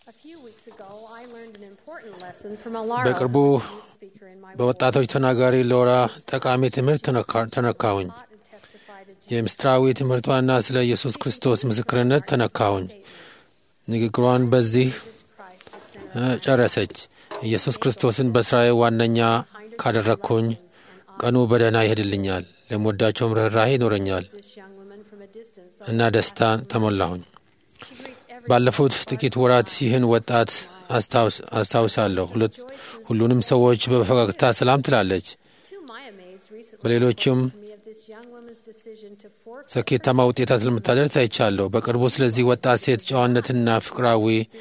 A few weeks ago, I learned an important lesson from a Lara በቅርቡ youth speaker in my በወጣቶች ተናጋሪ ሎራ ጠቃሚ ትምህርት ተነካ- ተነካሁኝ። taught and testified to Jesus የምስጢራዊ ትምህርቷና ስለ ኢየሱስ ክርስቶስ ምስክርነት ተነካሁኝ። ንግግሯን በዚህ Christ the center እ፣ ጨረሰች። ኢየሱስ ክርስቶስን በስራዬ ዋነኛ ካደረግኩኝ ቀኑ በደህና ይሄድልኛል፣ ለምወዳቸውም ርኅራሄ ይኖረኛል this young woman from a distance. So እና ደስታ ተሞላሁኝ። she greets every ባለፉት ጥቂት ወራት ይህን ወጣት አስታውስ- አስታውሳለሁ። ሁለት- ሁሉንም ሰዎች በፈገግታ ሰላም ትላለች። two Maya maids recently በሌሎችም spoke to me of this young woman's decision to forfeit ስኬታማ ውጤታት ስለምታደርግ ታይቻለሁ። በቅርቡ ስለዚህ ወጣት ሴት ጨዋነትና ፍቅራዊ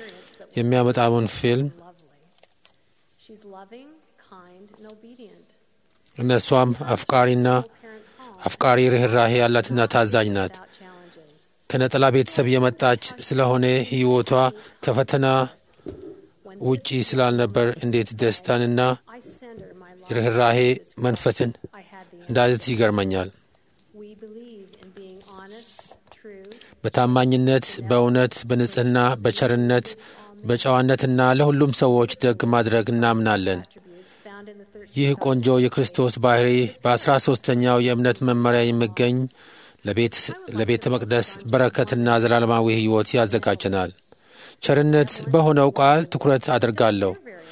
የሚያመጣውን ፊልም lovely. She's loving, kind, and obedient. እነሷም አፍቃሪና Parent home አፍቃሪ ርኅራሄ ያላትና ታዛኝ ናት። without challenges. ከነጠላ ቤተሰብ የመጣች ስለሆነ ሕይወቷ ከፈተና When ውጪ ስላልነበር እንዴት ደስታንና I send her my love, ርኅራሄ መንፈስን I had the እንዳለት ይገርመኛል። We believe in being honest, true, በታማኝነት፣ በእውነት፣ በንጽሕና፣ በቸርነት፣ በጨዋነትና ለሁሉም ሰዎች ደግ ማድረግ እናምናለን። attributes found in the 13 ይህ ቆንጆ የክርስቶስ ባህሪ በአስራ ሦስተኛው የእምነት መመሪያ የሚገኝ ለቤት ለቤተ መቅደስ በረከትና ዘላለማዊ ሕይወት ያዘጋጀናል። ቸርነት በሆነው ቃል ትኩረት አድርጋለሁ።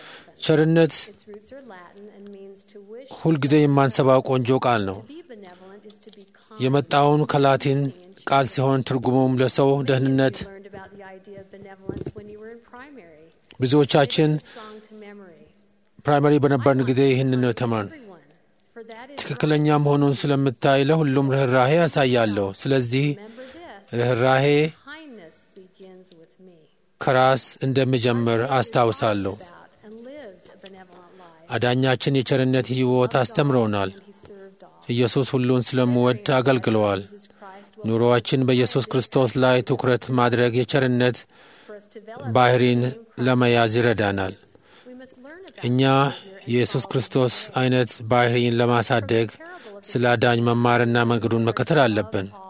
ቸርነት Its roots are Latin and means to wish. ሁልጊዜ የማንሰባው ቆንጆ ቃል ነው። To be benevolent is to be kind. የመጣውን ከላቲን ቃል ሲሆን ትርጉሙም ለሰው ደህንነት You learned about the idea of benevolence when you were in primary. ብዙዎቻችን Song to memory. ፕራይመሪ በነበርን ጊዜ ይህንን ነው የተማርን። Everyone. For that is ትክክለኛ መሆኑን ስለምታይ ለሁሉም ርኅራሄ ያሳያለሁ። ስለዚህ remember this. ርኅራሄ Kindness begins with me. ከራስ እንደሚጀምር አስታውሳለሁ። About and lived a benevolent life. አዳኛችን የቸርነት ሕይወት አስተምረውናል። He served all. ኢየሱስ ሁሉን ስለምወድ አገልግለዋል። Jesus Christ will ኑሮአችን በኢየሱስ ክርስቶስ ላይ ትኩረት ማድረግ የቸርነት for us to develop. ባህሪን ለመያዝ ይረዳናል። We must learn about እኛ የኢየሱስ ክርስቶስ አይነት ባህሪን ለማሳደግ ስለ አዳኝ መማርና መንገዱን መከተል አለብን። all.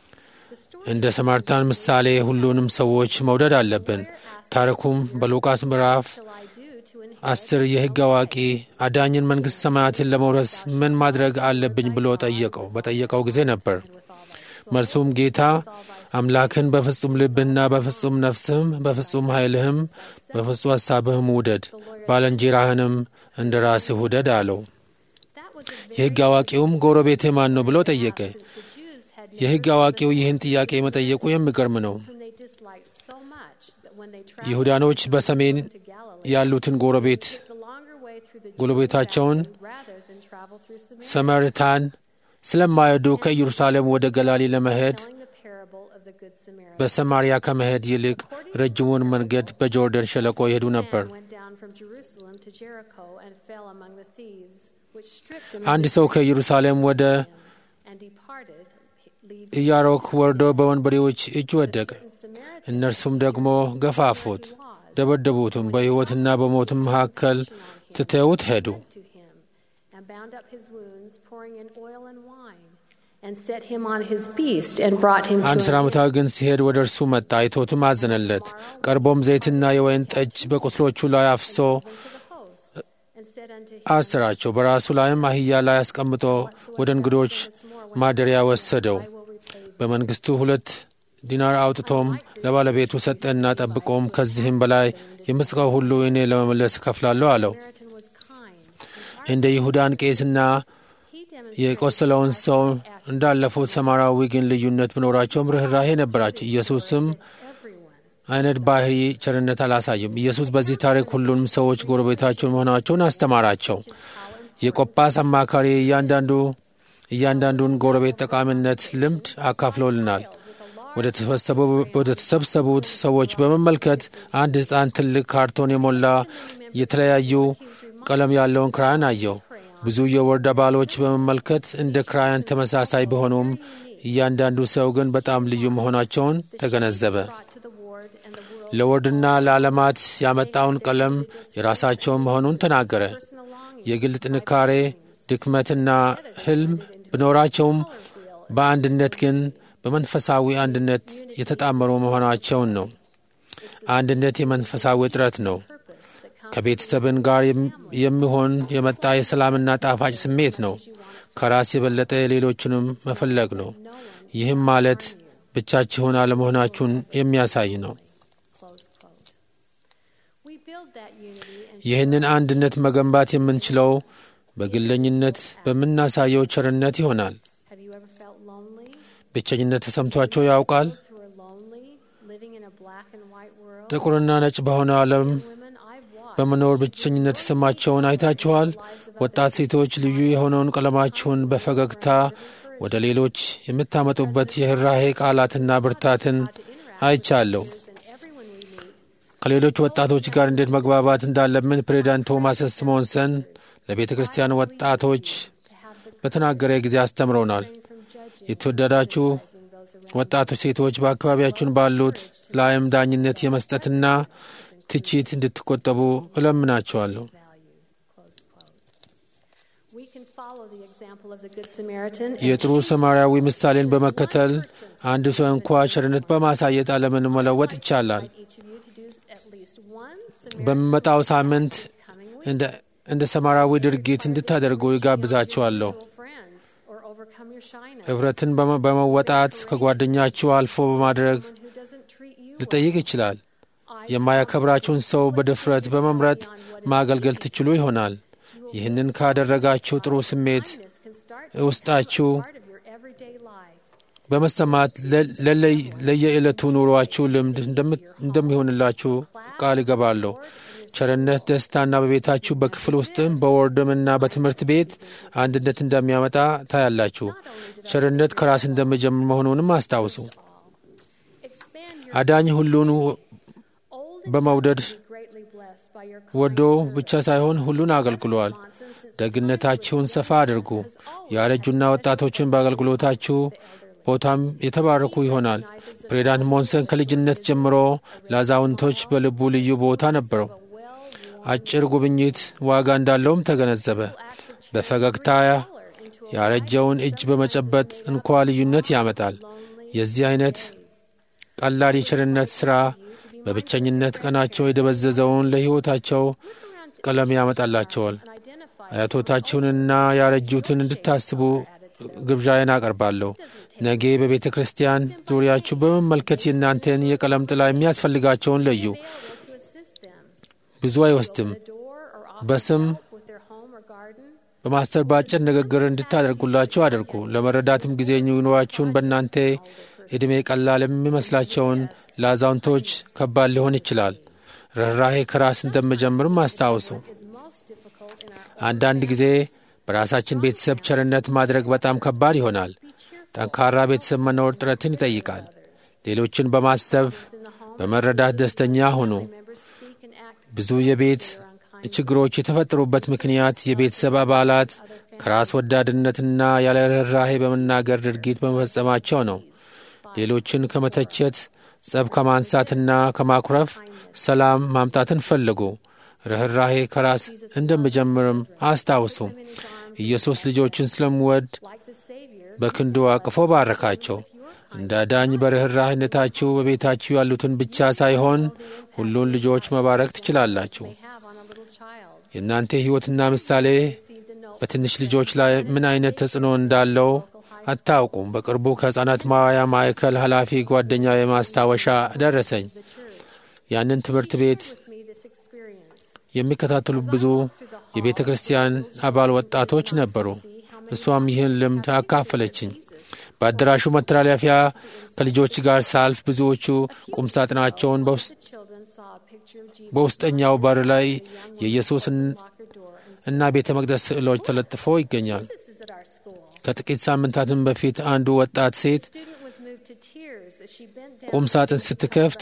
The story እንደ ሰማርታን ምሳሌ ሁሉንም ሰዎች መውደድ አለብን። ታሪኩም በሉቃስ ምዕራፍ shall I do to inherit አስር የሕግ አዋቂ አዳኝን መንግሥት ሰማያትን ለመውረስ ምን ማድረግ አለብኝ ብሎ ጠየቀው በጠየቀው ጊዜ ነበር። with all thy መልሱም ጌታ አምላክን በፍጹም ልብህና በፍጹም ነፍስህም በፍጹም ኃይልህም በፍጹም ሐሳብህም ውደድ፣ ባልንጀራህንም እንደ ራስህ ውደድ አለው። That was a very የሕግ አዋቂውም ጎረቤቴ ማን ነው ብሎ ጠየቀ። the Jews had የሕግ አዋቂው ይህን ጥያቄ መጠየቁ የሚገርም ነው። whom they disliked so much that when they traveled ይሁዳኖች በሰሜን to Galilee, ያሉትን ጎረቤት the longer way through the ጎረቤታቸውን Jordan rather than travel through Samaria, ሰማርታን ስለማይወዱ ከኢየሩሳሌም ወደ ገላሊ ለመሄድ telling the parable of the Good Samaritan. በሰማርያ ከመሄድ ይልቅ ረጅሙን መንገድ በጆርደን ሸለቆ ይሄዱ ነበር። Man went down from Jerusalem to Jericho and fell among the thieves, which stripped him አንድ of ሰው his ከኢየሩሳሌም ወደ and departed, leaving ኢያሮክ ወርዶ በወንበዴዎች እጅ ወደቀ። certain Samaritans እነርሱም ደግሞ ገፋፉት፣ ደበደቡትም፣ በሕይወትና በሞትም መካከል ትተውት ሄዱ። to him and bound up his wounds, pouring in oil and wine, and set him on his beast and brought him አንድ to ሥራ an ሙታዊ ግን ሲሄድ ወደ እርሱ መጣ፣ አይቶትም አዘነለት። ቀርቦም ዘይትና የወይን ጠጅ በቁስሎቹ ላይ አፍሶ to the host, and said unto him, አሰራቸው። በራሱ ላይም አህያ ላይ አስቀምጦ ወደ እንግዶች ማደሪያ ወሰደው። I will repay thee. በመንግሥቱ ሁለት ዲናር አውጥቶም ለባለቤቱ ሰጠና ጠብቆም ከዚህም በላይ የምጽቀው ሁሉ እኔ ለመመለስ እከፍላለሁ አለው። Samaritan was kind. እንደ ይሁዳን ቄስና He demonstrated የቆሰለውን ሰው እንዳለፉት ሰማራዊ ግን ልዩነት ቢኖራቸውም ርኅራሄ ነበራቸው። ኢየሱስም everyone. አይነት ባህሪ ቸርነት አላሳይም። ኢየሱስ በዚህ ታሪክ ሁሉንም ሰዎች ጎረቤታቸውን መሆናቸውን አስተማራቸው። የቆጳስ አማካሪ እያንዳንዱ እያንዳንዱን ጎረቤት ጠቃሚነት ልምድ አካፍሎልናል። ወደ ተሰበሰቡ- ወደ ተሰበሰቡት ሰዎች በመመልከት አንድ ሕፃን ትልቅ ካርቶን የሞላ የተለያዩ ቀለም ያለውን ክራያን አየው። ብዙ የወርድ አባሎች በመመልከት እንደ ክራያን ተመሳሳይ ቢሆኑም እያንዳንዱ ሰው ግን በጣም ልዩ መሆናቸውን ተገነዘበ። Brought to the ward and the world ለወርድና ለዓለማት ያመጣውን ቀለም የራሳቸውን መሆኑን ተናገረ። personal longing. የግል ጥንካሬ፣ ድክመትና ሕልም ቢኖራቸውም በአንድነት ግን በመንፈሳዊ አንድነት የተጣመሩ መሆናቸውን ነው። አንድነት የመንፈሳዊ ጥረት ነው። purpose that comes ከቤተሰብን ጋር የም- የሚሆን የመጣ የሰላምና ጣፋጭ ስሜት ነው። ከራስ የበለጠ ሌሎችንም መፈለግ ነው። ይህም ማለት ብቻችሁን አለመሆናችሁን የሚያሳይ ነው። close quote. We build that unity and ይህንን አንድነት መገንባት የምንችለው በግለኝነት በምናሳየው ቸርነት ይሆናል። have you ever felt lonely? ብቸኝነት ተሰምቷቸው ያውቃል? Those who are lonely, living in a black and white world. ጥቁርና ነጭ በሆነ ዓለም Women I've watched በመኖር ብቸኝነት የተሰማቸውን አይታችኋል? ወጣት ሴቶች ልዩ የሆነውን ቀለማችሁን በፈገግታ ወደ ሌሎች የምታመጡበት የህራሄ ቃላትና ብርታትን አይቻለሁ። and everyone we meet ከሌሎች ወጣቶች ጋር እንዴት መግባባት እንዳለብን ፕሬዚዳንት ቶማስ ስሞንሰን ለቤተ ክርስቲያን ወጣቶች በተናገረ ጊዜ አስተምረውናል። from judging የተወደዳችሁ those around ወጣቶች ሴቶች በአካባቢያችሁን ባሉት ላይም ዳኝነት የመስጠትና ትችት እንድትቆጠቡ እለምናቸዋለሁ። value. Close quote. We can follow the example of the Good Samaritan and የጥሩ ሰማርያዊ ምሳሌን በመከተል አንድ ሰው እንኳ ቸርነት በማሳየት ዓለምን መለወጥ ይቻላል። each of you to do at least one Samaritan በሚመጣው ሳምንት coming week. እንደ እንደ ሰማራዊ ድርጊት እንድታደርጉ ይጋብዛችኋለሁ። friends or overcome your shyness. ኅብረትን በመ- በመወጣት ከጓደኛችሁ አልፎ በማድረግ Someone who doesn't treat you ሊጠይቅ ይችላል። የማያከብራችሁን ሰው በድፍረት በመምረጥ ማገልገል ትችሉ ይሆናል። ይህንን ካደረጋችሁ ጥሩ ስሜት kindness can start to ውስጣችሁ part of your everyday life. በመሰማት ለ- ለለይ- ለየዕለቱ ኑሯችሁ ልምድ እንደም- እንደሚሆንላችሁ ቃል እገባለሁ። ቸርነት ደስታና በቤታችሁ በክፍል ውስጥም በወርድምና በትምህርት ቤት አንድነት እንደሚያመጣ ታያላችሁ። ቸርነት ከራስ እንደሚጀምር መሆኑንም አስታውሱ። Expand your አዳኝ ሁሉን old በመውደድ be greatly blessed by your ወዶ ብቻ ሳይሆን ሁሉን አገልግሏል። ደግነታችሁን ሰፋ አድርጉ። ያረጁና ወጣቶችን በአገልግሎታችሁ ቦታም የተባረኩ ይሆናል። ፕሬዚዳንት ሞንሰን ከልጅነት ጀምሮ ለአዛውንቶች በልቡ ልዩ ቦታ ነበረው። አጭር ጉብኝት ዋጋ እንዳለውም ተገነዘበ። በፈገግታ ያረጀውን እጅ በመጨበጥ እንኳ ልዩነት ያመጣል። የዚህ አይነት ቀላል የቸርነት ሥራ በብቸኝነት ቀናቸው የደበዘዘውን ለሕይወታቸው ቀለም ያመጣላቸዋል። and identify አያቶታችሁንና ያረጁትን እንድታስቡ ግብዣዬን አቀርባለሁ። ነገ በቤተ ክርስቲያን ዙሪያችሁ በመመልከት የእናንተን የቀለም ጥላ የሚያስፈልጋቸውን ለዩ። to assist them. ብዙ አይወስድም። The door or offer በስም help with their home or garden. በማስተር በአጭር ንግግር እንድታደርጉላቸው አድርጉ። ለመረዳትም ጊዜ ኑሯችሁን በእናንተ ዕድሜ ቀላል የሚመስላቸውን ለአዛውንቶች ከባድ ሊሆን ይችላል። ርኅራሄ ከራስ እንደምጀምርም አስታውሱ። is most difficult in our አንዳንድ ጊዜ በራሳችን ቤተሰብ ቸርነት ማድረግ በጣም ከባድ ይሆናል። ጠንካራ ቤተሰብ መኖር ጥረትን ይጠይቃል። ሌሎችን በማሰብ በመረዳት ደስተኛ ሁኑ። members speak and act ብዙ የቤት ችግሮች የተፈጠሩበት ምክንያት የቤተሰብ አባላት ከራስ ወዳድነትና ያለ ርኅራሄ በመናገር ድርጊት በመፈጸማቸው ነው። ሌሎችን ከመተቸት፣ ጸብ ከማንሳትና ከማኩረፍ ሰላም ማምጣትን ፈልጉ። ርኅራሄ ከራስ እንደሚጀምርም አስታውሱ። ኢየሱስ ልጆችን ስለምወድ like the Savior በክንዱ አቅፎ ባረካቸው። እንደ አዳኝ በርኅራህነታችሁ በቤታችሁ ያሉትን ብቻ ሳይሆን ሁሉን ልጆች መባረክ ትችላላችሁ። they have on a little child. የእናንተ ሕይወትና ምሳሌ Received a note በትንሽ ልጆች ላይ ምን አይነት ተጽዕኖ እንዳለው አታውቁም። በቅርቡ ከሕፃናት ማዋያ ማዕከል ኃላፊ ጓደኛ የማስታወሻ ደረሰኝ። ያንን ትምህርት ቤት with me this experience. የሚከታተሉ ብዙ የቤተ ክርስቲያን አባል ወጣቶች ነበሩ። እሷም ይህን ልምድ አካፈለችኝ። በአዳራሹ መተላለፊያ ከልጆች ጋር ሳልፍ ብዙዎቹ ቁምሳጥናቸውን በውስ- The children saw a picture of Jesus በውስጠኛው በር ላይ የኢየሱስን locker door and እና ቤተ መቅደስ ስዕሎች ተለጥፈው ይገኛል። this is at our school. ከጥቂት ሳምንታትም በፊት አንዱ ወጣት ሴት Student was moved to tears as she bent down ቁም ሳጥን ስትከፍት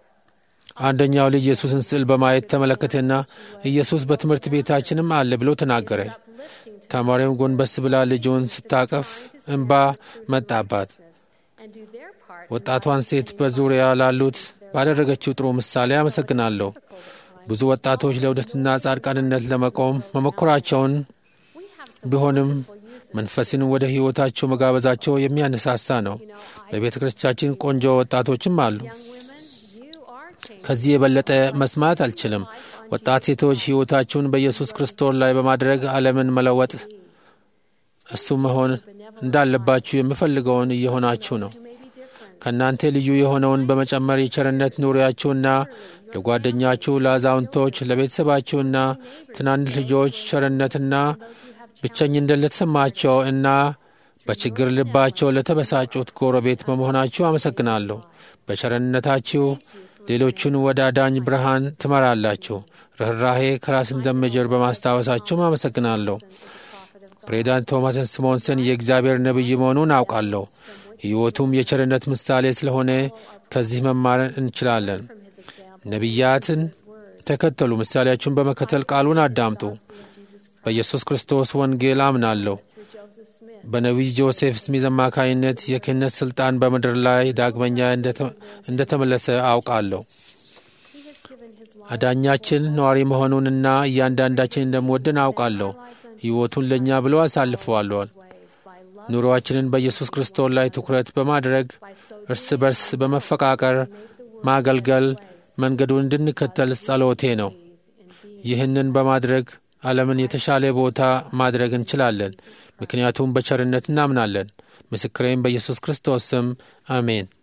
አንደኛው ልጅ ኢየሱስን ስዕል በማየት ተመለከተና ኢየሱስ በትምህርት ቤታችንም አለ ብሎ ተናገረ። uplifting to ተማሪውም ጎንበስ ብላ ልጁን ስታቀፍ እንባ መጣባት። and do their part ወጣቷን ሴት በዙሪያ ላሉት ባደረገችው ጥሩ ምሳሌ አመሰግናለሁ። ብዙ ወጣቶች ለውደትና ጻድቃንነት ለመቆም መሞከራቸውን we have some ቢሆንም መንፈስን ወደ ሕይወታቸው መጋበዛቸው የሚያነሳሳ ነው። በቤተ ክርስቲያናችን ቆንጆ ወጣቶችም አሉ። young women you are ከዚህ የበለጠ መስማት አልችልም። ወጣት ሴቶች ሕይወታችሁን በኢየሱስ ክርስቶስ ላይ በማድረግ ዓለምን መለወጥ እሱ መሆን እንዳለባችሁ የምፈልገውን እየሆናችሁ ነው። ከእናንተ ልዩ የሆነውን በመጨመር የቸርነት ኑሪያችሁና ለጓደኛችሁ፣ ለአዛውንቶች፣ ለቤተሰባችሁና ትናንሽ ልጆች ቸርነትና ብቸኝነት ለተሰማቸው እና በችግር ልባቸው ለተበሳጩት ጎረቤት በመሆናችሁ አመሰግናለሁ። በቸርነታችሁ ሌሎቹን ወደ አዳኝ ብርሃን ትመራላችሁ። ርኅራሄ ከራስ እንደሚጀር በማስታወሳችሁም አመሰግናለሁ። ፕሬዚዳንት ቶማስ ስሞንሰን የእግዚአብሔር ነቢይ መሆኑን አውቃለሁ። ሕይወቱም የቸርነት ምሳሌ ስለሆነ ከዚህ መማር እንችላለን። ነቢያትን ተከተሉ፣ ምሳሌያችሁን በመከተል ቃሉን አዳምጡ። በኢየሱስ ክርስቶስ ወንጌል አምናለሁ። በነቢይ ጆሴፍ ስሚዝ አማካይነት የክህነት ሥልጣን በምድር ላይ ዳግመኛ እንደተመለሰ አውቃለሁ። አዳኛችን ነዋሪ መሆኑንና እያንዳንዳችን እንደምወድን አውቃለሁ። ሕይወቱን ለእኛ ብሎ አሳልፈዋለዋል። ኑሮአችንን በኢየሱስ ክርስቶስ ላይ ትኩረት በማድረግ እርስ በርስ በመፈቃቀር ማገልገል መንገዱን እንድንከተል ጸሎቴ ነው። ይህንን በማድረግ ዓለምን የተሻለ ቦታ ማድረግ እንችላለን። ምክንያቱም በቸርነት እናምናለን። ምስክሬም በኢየሱስ ክርስቶስ ስም አሜን።